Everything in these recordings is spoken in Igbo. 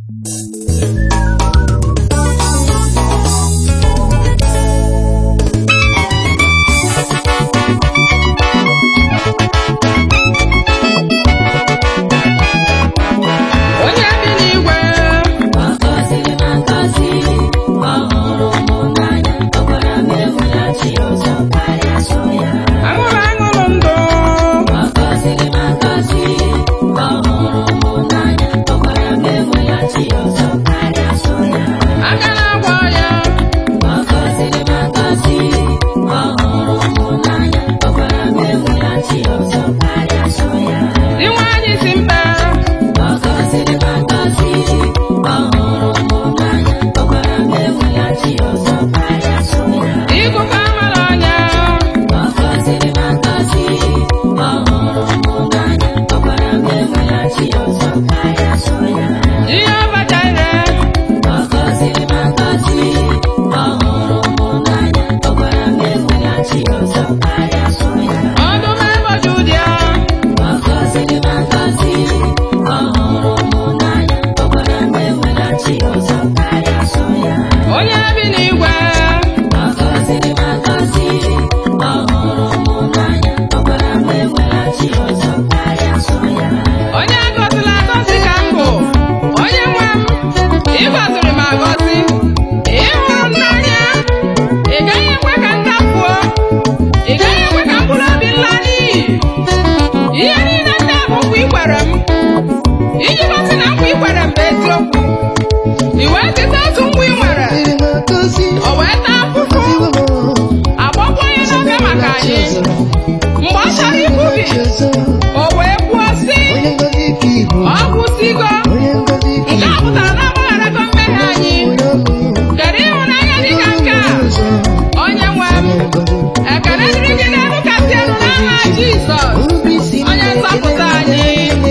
onye bi n'igwe Ọgọziri m agọzi, ọ hụrụ m n'anya, ọ gwara m eweghachi ọzọ karịa so ya. aṅụrụ aṅụrụ ndụ Ọgọziri m agọzi, ọ hụrụ m n'anya, ọ gwara m eweghachi ọzọ karịa so ya. aka na-agwọ ya Ọgọziri m agọzi, ọ hụrụ m n'anya, ọ gwara m eweghachi ọzọ karịa so ya. dị nwaanyị si mba Ọgọziri m agọzi, ọ hụrụ m n'anya, ọ gwara m eweghachi ọzọ karịa so ya. ikuku amara ọnya Ọgọziri m agọzi, ọ hụrụ m n'anya, ọ gwara m eweghachi ọzọ karịa so ya. ihe ọbacha ire Ọgọziri m agọzi, ọ hụrụ m n'anya, ọ gwara m eweghachi ọzọ karịa so ya. ọdụm eboju dị ya Ọgọziri m agọzi, ọ hụrụ m n'anya, ọ gwara m eweghachi ọzọ karịa so ya. onye bi n'igwe Ọgọziri m agọzi, ọ hụrụ m n'anya, ọ gwara m eweghachi ọzọ karịa so ya. onye agọzila agọzi ka m bụ onye nwe m ịgọziri m agọzi ịhụrụ m n'anya ị gaghị ekwe ka m dafuo ị gaghị ekwe ka mkpụrụ obi m laa n'iyi ihe niile ndị a bụ nkwa i kwere m iji gosi na nkwa i kwere m bụ eziokwu i wee cheta otu nkwa i nwere o wee taa afụfụ agbagbuo ya n'oge maka anyị mgbe ọ chọrọ ikwubi o wee kwuo sị ọ kwụsịgo nke a pụtara na agbagharago mmehie anyị kedu ịhụnanya dị ka nke a onye nwe m ekele dịrị gị n'elu kasị elu n'aha jizọs onye nzọpụta anyị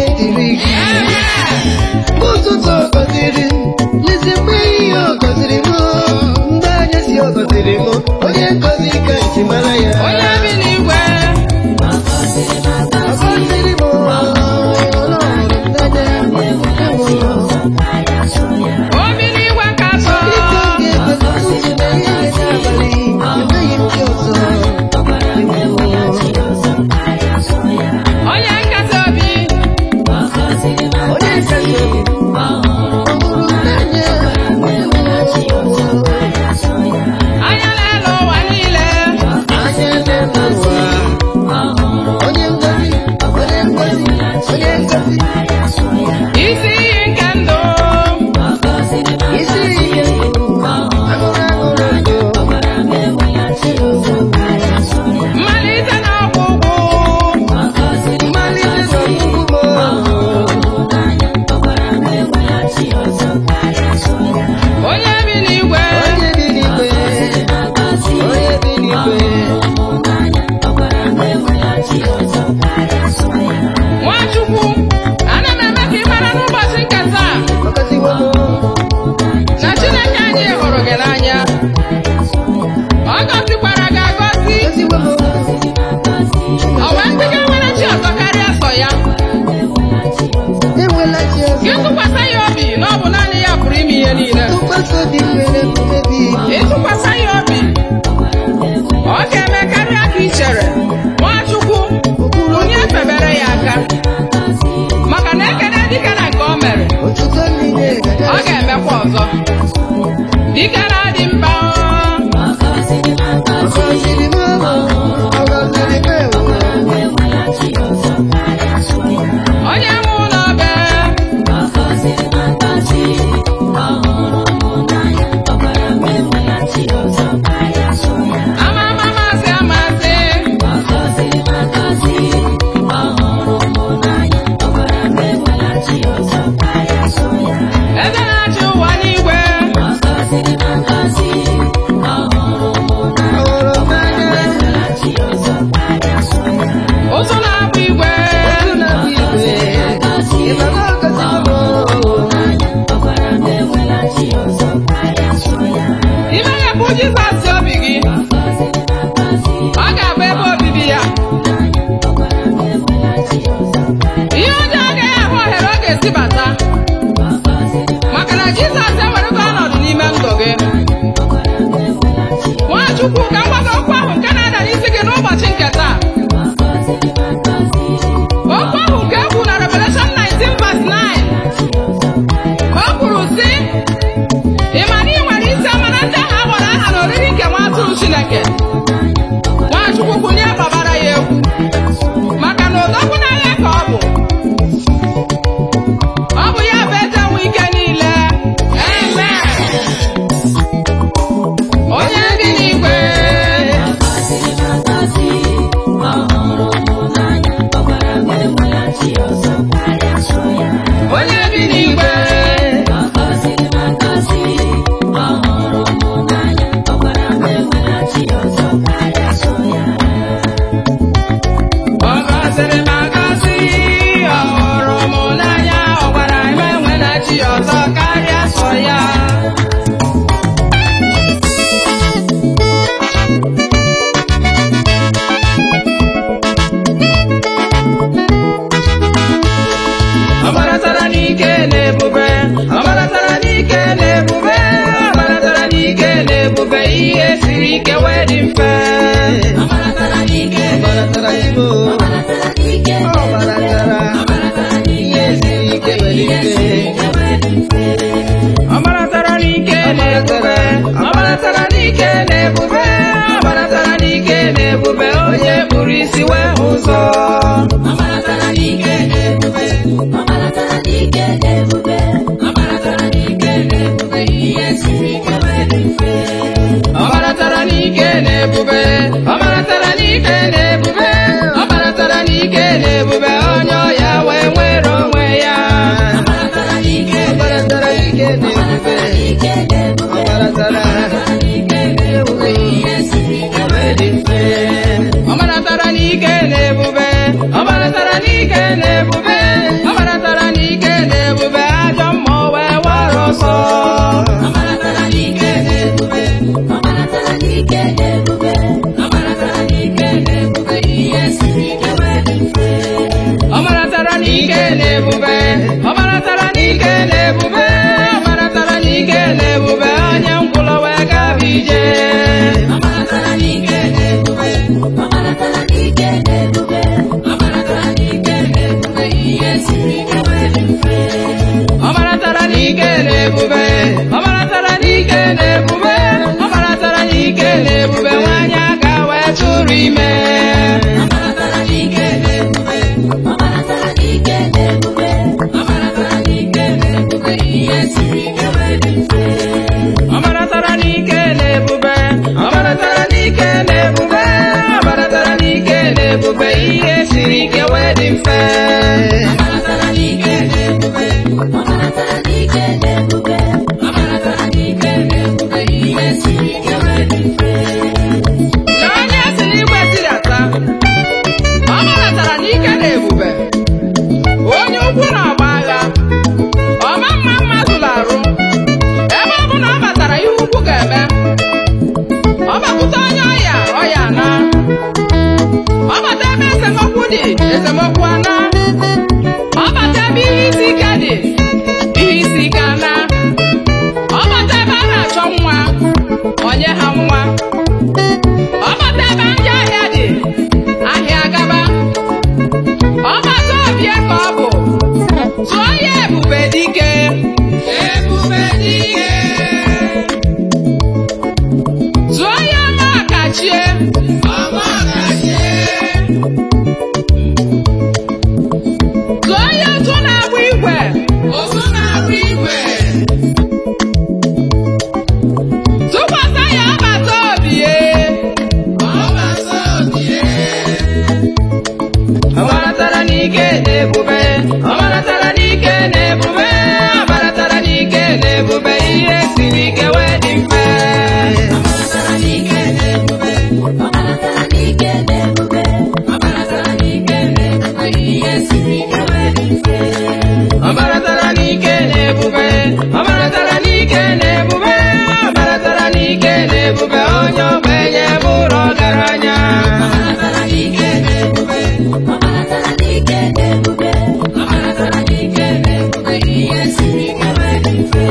Amen. ụtụtụ ọ gọziri m lezi mgbe ihe ọ gọziri m mgbe anya si ọ gọziri m onye ngọzi ka esi mara ya onye bi n'igwe Ọgọziri m ọ agọzi, gọziri m ọlọrụ n'anya eweghachi ọzọ karịa so ya. obi n'igwe nkatọ dịka m ga-egozi ụzọ na ihe n'abalị enweghị m gị ọzọ Ọ gwara m eweghachi ọzọ karịa so ya. onye nkasi obi Ọgọziri m onye agọzi, nkasi obi ọ hụrụ ọ hụrụ n'anya gwara m eweghachi ọzọ karịa so ya. anya n'elu ụwa niile anya n'elu ụwa Ọ hụrụ onye ngọzi onye ngọzi onye ngọzi karịa so ya. isi iyi nke ndụ Ọgọziri m isi agọzi, ihe ọ hụrụ aṅụrụ aṅụrụ ndụ ọ gwara m eweghachi ọzọ karịa so ya. mmalite na ọgwụgwụ Ọgọziri m mmalite agọzi, n'ọgwụgwụ m ọ hụrụ m n'anya, ọ gwara m eweghachi ọzọ karịa so ya. onye bi n'igwe onye bi n'igwe Ọgọziri m agọzi, onye bi ọ n'igwe hụrụ m n'anya, ọ gwara m eweghachi ọzọ karịa so ya. nwachukwu ana m eme ka ị mara n'ụbọchị nke taa ọgọziwo m na chineke anyị hụrụ gị n'anya ọ gọzikwara gị agọzi ọgọziwo m o wee sị gị nwere chi ọzọ karịa sọ ya enwela chi gị ọzọ tụkwasị ya obi na ọ bụ naanị ya pụrụ ime ihe niile tụkwasị obi nwere mmebi ịtụkwasị ya obi ọ ga-eme karịa ka ị chere nwachukwu onye febere ya aka maka na ekene dike na nke o mere otuto niile ọ ga-emekwa ọzọ dike na-adị mba Ọgọziri m agọzi, ọgọziri m ọgọziri m ewu eweghachi ọzọ karịa so ya. onye nwe ụlọ be Ọgọziri m agọzi, ọ hụrụ m n'anya, ọ gwara m eweghachi ọzọ karịa so ya. ama ama masị amasị Ọgọziri m agọzi, ọ hụrụ m n'anya, ọ gwara m eweghachi ọzọ karịa so ya. eze na-achị ụwa n'igwe Ọgọziri m agọzi, Jizọs ewerego ọnọdụ n'ime ndụ gị Nwachukwu ka m gwa gị okwu ahụ nke na-ada n'isi gị n'ụbọchị nke taa okwu ahụ nke e kwuru na Revelation 19 verse 9 o kwuru sị ị ma na ị nwere isi amara ndị ahụ a gbara aha n'oriri nke nwa atụrụ Chineke Nwachukwu kwunye gbabara ya egwu maka na odogwu n'agha ka ọ bụ ọ bụ ya bụ eze nwe ike niile Amen. onye bi n'igwe onye bi n'igwe ọ gọziri m agọzi ọ hụrụ m n'anya ọ gwara m enwela chi ọzọ karịa sọ ya ọ gbaratara n'ike na ebube ọ gbaratara n'ike na ebube ọ gbaratara n'ike na ebube ihe siri ike wee dị mfe Ọ gbaratara ibo. Ọ gbaratara ihe siri ike nwere ike. ọ gbaratara n'ike na ebube ọ gbaratara n'ike na ebube ọ gbaratara n'ike na ebube onye kpụrụ isi wee hụ ụzọ ọ gbaratara n'ike na ebube ọ gbaratara n'ike na ebube ọ gbaratara n'ike na ebube onye ọya wee nwere onwe ya Ọ gbaratara ike na ebube. Ọ gbaratara ebube ihe siri ike wee dị mfe. ọ gbaratara n'ike na ebube ọ gbaratara n'ike na ebube ọ gbaratara n'ike na ebube ajọ mmụọ wee wara ọsọ ọ gbaratara n'ike na ebube ọ gbaratara n'ike na ebube ọ gbaratara n'ike na ebube onye nkwụlọ wee gaba ije ọ gbaratara n'ike na ebube ọ gbaratara n'ike na ebube ọ gbaratara n'ike na ebube nwanyị aka wee tụrụ ime ọ gbaratara n'ike na ebube ọ gbaratara n'ike na ebube ọ gbaratara n'ike na ebube ihe siri ike wee dị mfe na onye si n'igwe tidata ọ gbaratara n'ike na ebube onye ukwu na-agba agha ọma mma mma zụrụ arụ ebe ọ bụ na ọ batara ihe ukwu ga-eme ọ bakwute onye ọya ọya na ọ bata ebe esemokwu dị esemokwu ana ọ bata ebe ihe isi ike dị ihe isi ike ana ọ bata ebe a na-achọ nwa onye ha nwa ọ bata ebe ndị ahịa dị ahịa gaba ọ bata obie ka ọ bụ tụọ ya ebube dike ebube dike tụọ ya ọmakachie ọmakachie tụọ ya otu na-agba igwe otu na-agba igwe tụkwasị ya ọba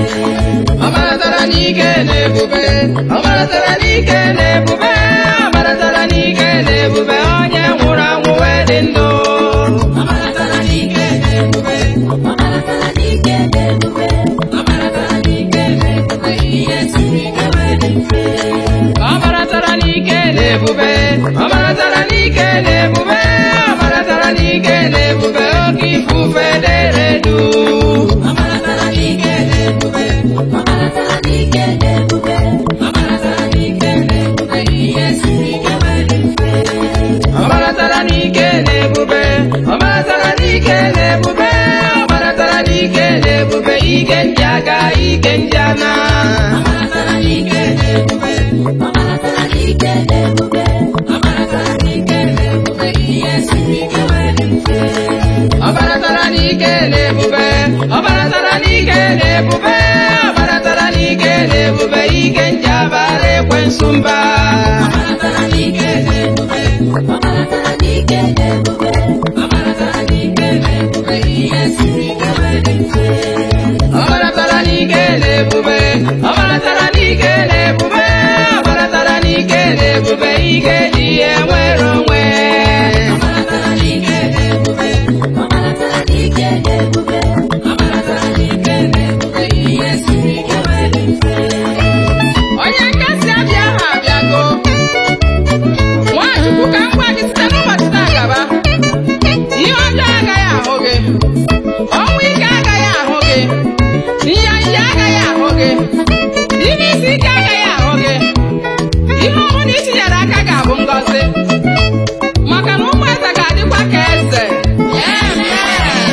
ọ maratara n'ike na ebube ọ maratara n'ike na ebube ọ maratara n'ike na ebube onye nwụrụ anwụ wee dị ndụ Ọ maratara n'ike na ebube, ọ maratara n'ike na ebube, ọ maratara n'ike na ebube, ihe siri ike wee dị mfe. ọ maratara n'ike na ebube ọ maratara n'ike na ebube ọ maratara n'ike na ebube oke ifufe dere du Ọ maratara n'ike na ebube, ọ maratara n'ike na ebube, ọ maratara n'ike na ebube, ihe siri ike wee dị mfe. ọ maratara n'ike na ebube ọ maratara n'ike na ebube ọ maratara n'ike na ebube ike ndị aga ike ndị ana Ọ maratara n'ike na ebube, ọ maratara n'ike na ebube, ọ maratara n'ike na ebube, ihe siri ike wee dị mfe. ọ maratara n'ike na ebube ọ maratara n'ike na ebube ọ maratara n'ike na ebube ike ndị abara ekwensu mba Ọ maratara n'ike na ebube, ọ maratara n'ike na ebube, ọ maratara n'ike na ebube, ihe siri ike wee dị mfe. ọ maratara n'ike na ebube ọ maratara n'ike na ebube ọ maratara n'ike na ebube ike ji ihe nwere onwe Ọ maratara n'ike na ebube, ọ maratara n'ike na ebube, ọ maratara n'ike na ebube, ihe siri ike wee dị mfe. onye nkasi abịa ahụ abịago nwachukwu ka m gwa gị site n'ụbọchị taa gaba ihe ọjọọ agaghị ahụ gị ọnwụ ike agaghị ahụ gị nyanya agaghị ahụ gị ime isi ike agaghị ahụ gị ihe ọbụla itinyere aka ga-abụ ngọzi maka na ụmụ eze ga-adịkwa ka eze Amen.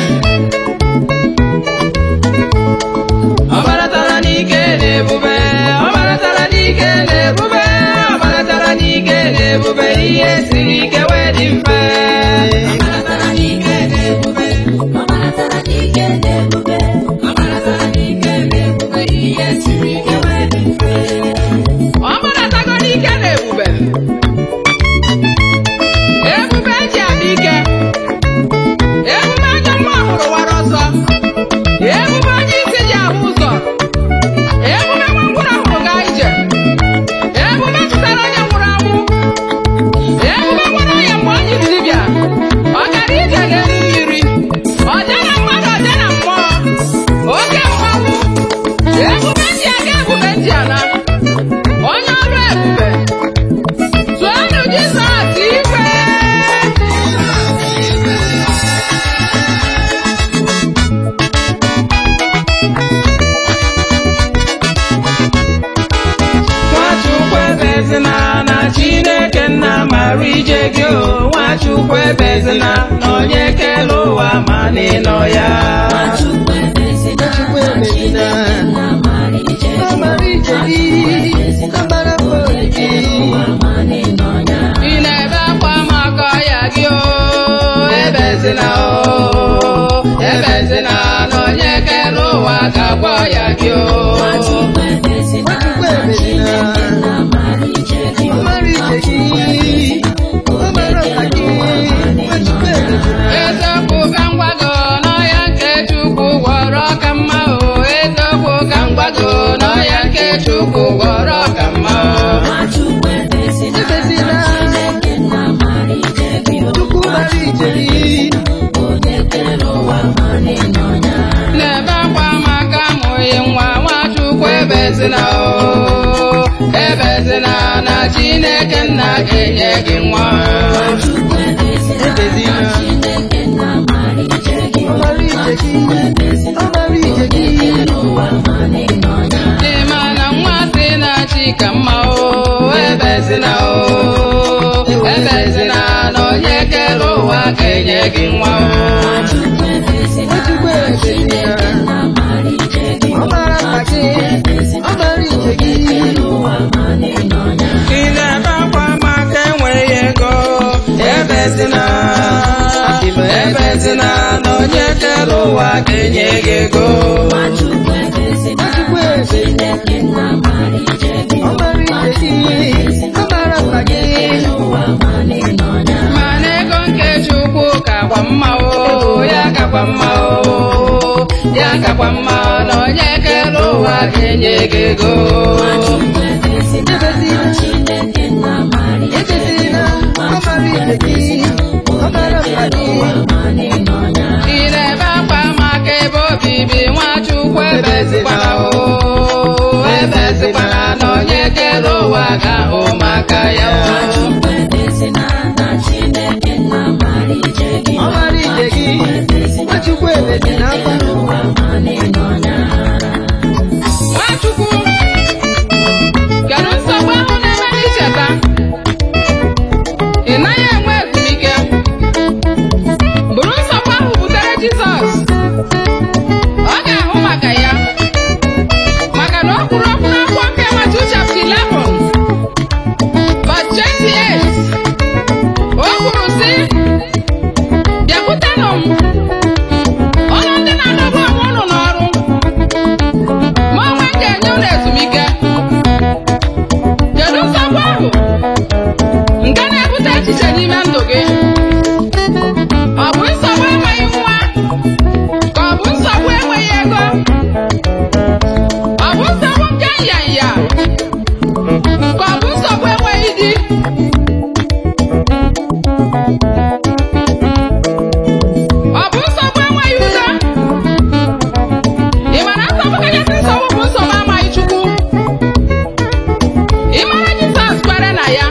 ọ maratara n'ike na ebube ọ maratara n'ike na ebube ọ maratara n'ike na ebube ihe siri ike wee dị mfe Ọ maratara n'ike na ebube, ọ maratara n'ike na ebube, ọ maratara n'ike na ebube, ihe siri ike wee dị mfe. ọ maratago n'ike na ebube ebube eji abịa ike ebube ajọ nwa hụrụ wara ọsọ ebube onye isi ji ahụ ụzọ ebube nwa ngwụrụ hụrụ gaa ije ebube tụtara onye nwụrụ anwụ ebube gwara ya mgbe onye isi dibịa ọ gara ije n'elu mmiri ọ dị na mmadụ ọ dị na mmụọ oke mmanwụ ebube ndị aga ebube ndị ana onye ọrụ ebube tụọnụ Jizọs ife Nwachukwu ebezina na Chineke nna mara ije gị o Nwachukwu ebezina na onye kele ụwa ma n'ịnọ ya Chukwu ebezina, Chukwu ebezina. Chineke nna mara ije gị. Amara ije gị, amara mmadụ gị. Ma n'ịnọ ya. ị na-ebe akwa maka ọya gị o ebezina o ebezina na onye kere ụwa ga-agwa ọya gị o Chukwu ebezina, Chukwu ebezina. Chineke nna mara ije gị. Amara ije gị, amara ọha gị. Chukwu ebezina. eziokwu ka m gwa gị n'ọhịa nke Chukwu gwọrọ ka mma o eziokwu ka m gwa gị n'ọhịa nke Chukwu gwọrọ ka mma o Chukwu ebezina, Ebezina. Chineke nna mara ije gị. Chukwu mara ije gị. Onye kere ụwa ma n'ịnọ ya. na-ebe akwa maka amụghị nwa Nwachukwu ebezina o ebezina na Chineke nna ga-enye gị nwa Chukwu ebezina, Ebezina. Chineke nna mara ije gị. Amara ije gị, amara ije gị. Ụwa ma n'ịnọ ya. dị ma na nwa si na chi ka mma o ebezina o ebezina na onye kere ụwa ga-enye gị nwa o Chukwu ebezina, Chukwu ebezina. Chineke nna mara ije gị. Amara nna gị, amara ije gị. Ụwa ma n'ịnọ ya. ị na-ebe akwa maka enweghị ego ebezina ebezina na onye kere ụwa ga-enye gị ego Chukwu ebezina, Chukwu ebezina. Chineke nna mara ije gị. Amara ije gị, amara nna gị. Ụwa ma n'ịnọ ya. mana ego nke Chukwu ka kwa mma o ya ụwa ga-enye gị ego ebezina ọ mara ije gị ọ mara mkpa gị ị na-ebe akwa maka ebe obibi nwachukwu ebezikwala o ebezikwala na onye kere ụwa ga-ahụ maka ya o ọ mara ije gị nwachukwu ebezi na akwa Nwachukwu kedu nsogbu ahụ na-eme n'icheta ị naghị enwe ezumike bụrụ nsogbu ahụ butere Jizọs ọ ga-ahụ maka ya maka na o kwuru okwu n'akwụkwọ nke Matiu chapter 11 verse 28 o kwuru sị bịakwutenụ m ọnụ ndị na-adọgbu onwe unu n'ọrụ ma onwe m ga-enye unu ezumike kedu nsogbu ahụ nke na-ebute echiche n'ime ndụ gị ọ bụ nsogbu enweghị nwa ka ọ bụ nsogbu enweghị ego ọ bụ nsogbu nke nyanya ka ọ bụ nsogbu enweghị di ọ bụ nsogbu enweghị udo ị mara nsogbu kachasị nsogbu bụ nsogbu amaghị Chukwu ị mara Jizọs kwere na ya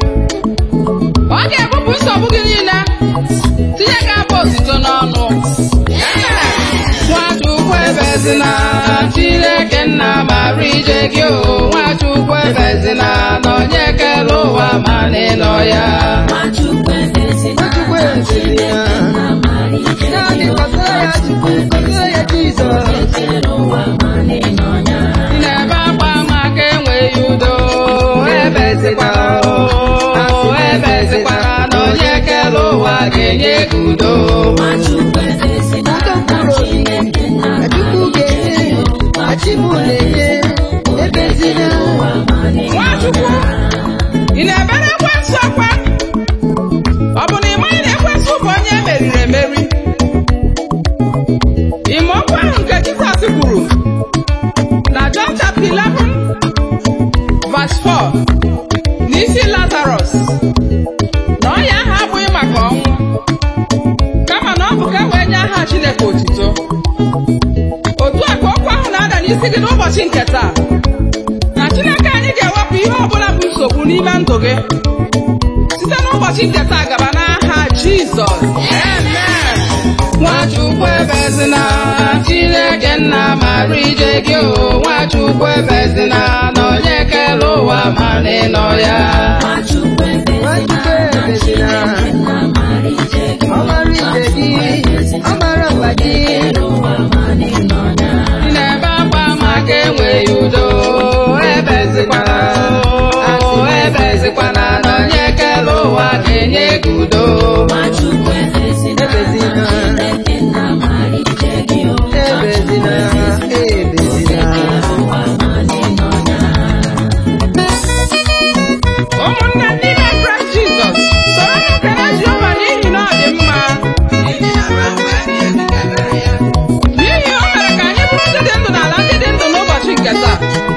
ọ ga-ebupụ nsogbu gị niile tinye gị abụ otito n'ọnụ Nwachukwu ebezina Chineke nna mara ije gị o Nwachukwu ebezina na onye kere ụwa ma n'ịnọ ya nwachukwu ebezi ya naanị kọsara ya chukwu kọsara ya jizọs Ị na-ebe akwa maka enweghị udo ebezikwala o ebezikwala na onye kere ụwa ga-enye gị udo udo mkpụrụ obi na chukwu ga-enye ma chibụ na-enye ebezina Nwachukwu ị na-ebere ekwensu akwa ọ bụ na ị maghị na ekwensu bụ onye emeriri emeri ime okwu ahụ nke Jizọs kwuru na John chapter 11 verse 4 n'isi Lazarus na ọnya ahụ abụghị maka ọnwụ kama na ọ bụ ka e wee nye aha Chineke otito otu a ka okwu ahụ na-ada n'isi gị n'ụbọchị nke taa na Chineke anyị ga-ewepụ ihe ọbụla bụ nsogbu n'ime ndụ gị site n'ụbọchị nke taa gaba n'aha Jizọs amen Nwachukwu ebezina Chineke nna mara ije gị o Nwachukwu ebezina na onye kere ụwa ma n'ịnọ ya nwachukwu ebezina ọ mara ije gị ọ mara mkpa gị Ị na-ebe akwa maka enweghị udo ebezikwana o ebezikwana na onye kere ụwa ga-enye gị udo ebezina ebezina ebezina ụmụnne ndị na-ekre Jizọs soro m kere Jehova n'ihi na ọ dị mma n'ihi o mere ka anyị bụrụ ndị dị ndụ n'ala ndị dị ndụ n'ụbọchị nke taa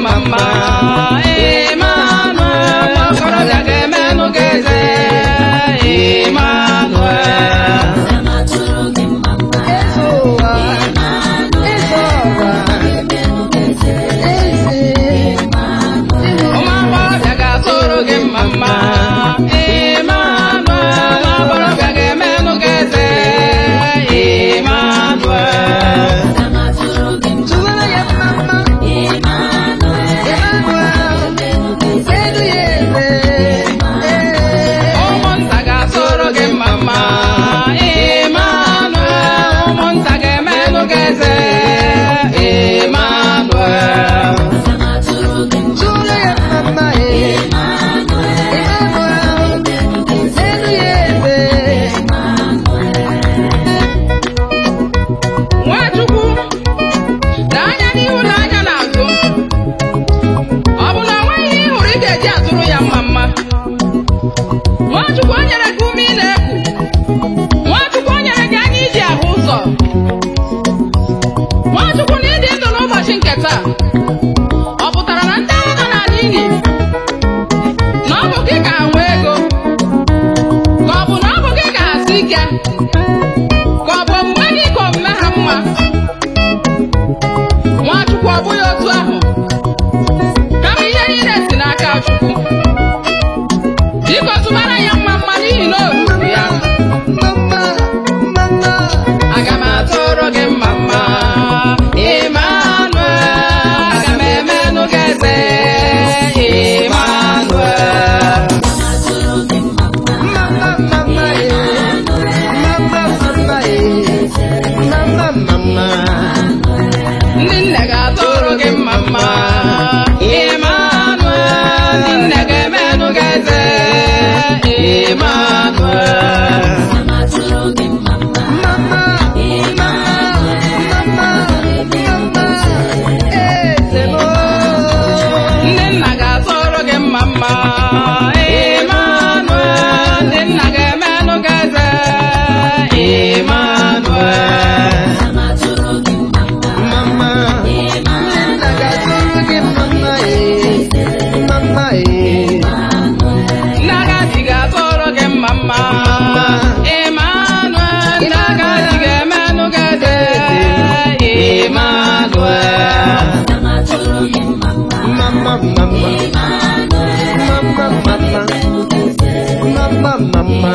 mma mma Emmanuel nwa okorobịa ga-emenụ gị eze Emmanuel eze ụwa eze ọra eze ụmụ agbọghọbịa ga-atụrụ gị mma mma Emmanuel nwa agbọghọbịa ga-emenụ gị eze Emmanuel tụwara ya mma mma Emmanuel elu ya eze ee ụmụnta ga-atụrụ gị mma mma Emmanuel ụmụnta ga-emenụ gị eze Emmanuel tụwara ya mma mma ee Emmanuel elu ya eze Nwachukwu lee anya n'ihu na anya n'azụ ọ bụ na o nweghị ihe ị hụrụ ị ga-eji atụrụ ya mma mma Nwachukwu o nyere gị ume ị na-eku Nwachukwu o nyere gị anya iji ahụ ụzọ Nwachukwu na ịdị ndụ n'ụbọchị nke taa ọ pụtara na ndị ahụ nọ n'ala ili na ọ bụ gị ga-anwe ego ka ọ bụ na ọ bụ gị ga-asị ike ka ọ bụ omume gị ka omume ha mma Nwachukwu ọ bụghị otu ahụ kama ihe niile si n'aka Chukwu biko tụbara ya mma mma n'ihi na o ruru ya mama mama aga m atụrụ gị mma mma Emmanuel aga m emenụ gị eze Emmanuel mama mama ee mama mama ee mama mama ndị nne ga-atụrụ gị mma mma Emmanuel ndị nne ga-emenụ gị eze Emmanuel mama mama mama mama eze mo ndị nna ga-atụrụ gị mma mma Emmanuel ndị nna ga-emenụ gị eze Emmanuel mama nna ga-atụrụ gị mama ee mama ee ndị agadi ga-atụrụ gị mma mma Emmanuel ndị agadi ga-emenụ gị eze Emmanuel mama mama mama mama mama mama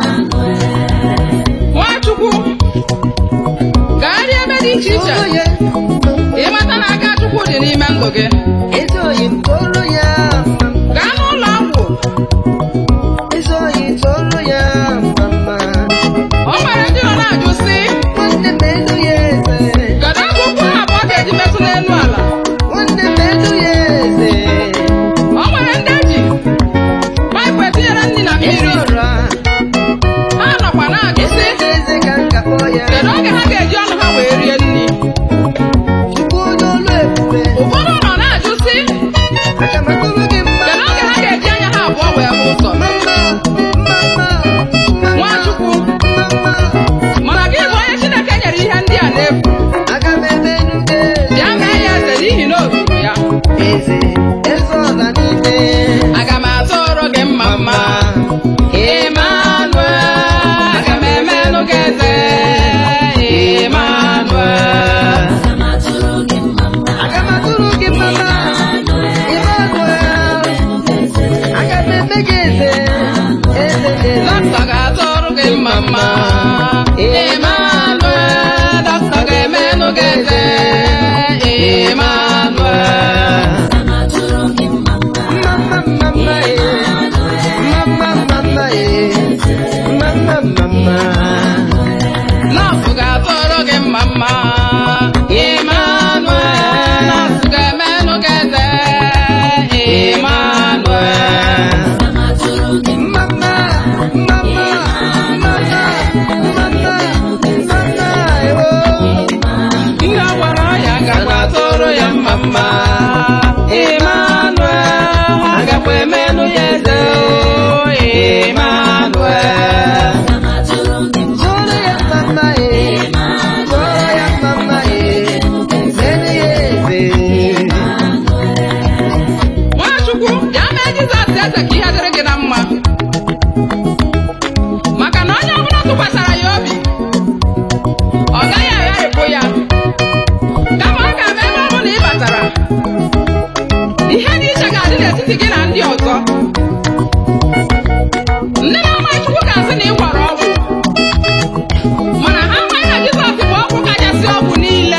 Nwachukwu gagharịa ebe dị iche iche Toro ya ịmata na aka Chukwu dị n'ime ndụ gị eze oyi toro ya gaa n'ụlọ ọgwụ eze oyi toro ya mama o nwere ndị nọ na-ajụ sị nwanne m elu ya eze kedu ebe ụkwụ ha abụọ ga-eji metụ n'elu ala nwanne m elu ya eze o nwere ndị eji paịpụ etinyere nri na eze mmiri ọra ha nọkwa na-ajụ sị eze eze ka m ga-akpọ ya kedu oge ha ga-eji ọnụ ha wee rie nri chukwu onye olu ebube ụfọdụ nọ na-ajụ sị aka m n'etiti gị na ndị ọzọ ndị na-ama Chukwu ga-asị na ị gwara ọgwụ mana ha amaghị na Jizọs bụ ọgwụ kachasị ọgwụ niile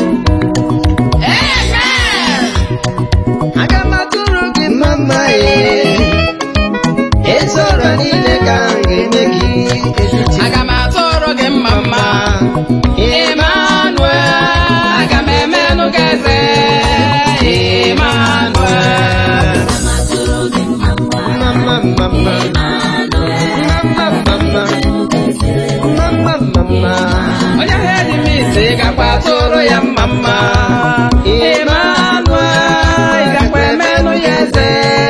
Amen. aga m atụrụ gị mama ee ezi ọrịa niile ka m ga-eme gị etiti aga m atụrụ gị mma mma Emmanuel aga m emenụ gị eze Emmanuel mama mama mama mama mama mama onye ahụ dị m isi gakwa atụrụ ya mma mma Emmanuel ị gakwa emenụ ya eze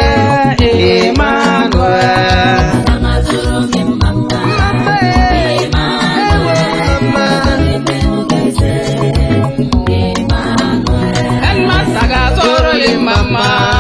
Emmanuel mama ee ewe mama Headmaster ga-atụrụ gị mma mma